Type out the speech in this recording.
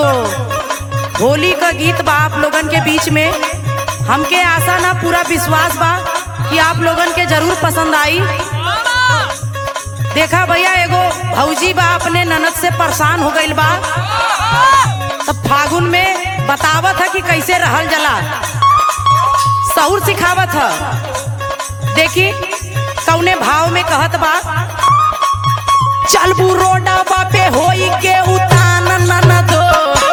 एगो होली का गीत बा आप लोगन के बीच में हमके आशा ना पूरा विश्वास बा कि आप लोगन के जरूर पसंद आई देखा भैया एगो भौजी बा अपने ननद से परेशान हो गईल बा तब फागुन में बतावत है कि कैसे रहल जला सहूर सिखावत है देखी कौने भाव में कहत बा चलबू रोडा पे होई के उतान ननदो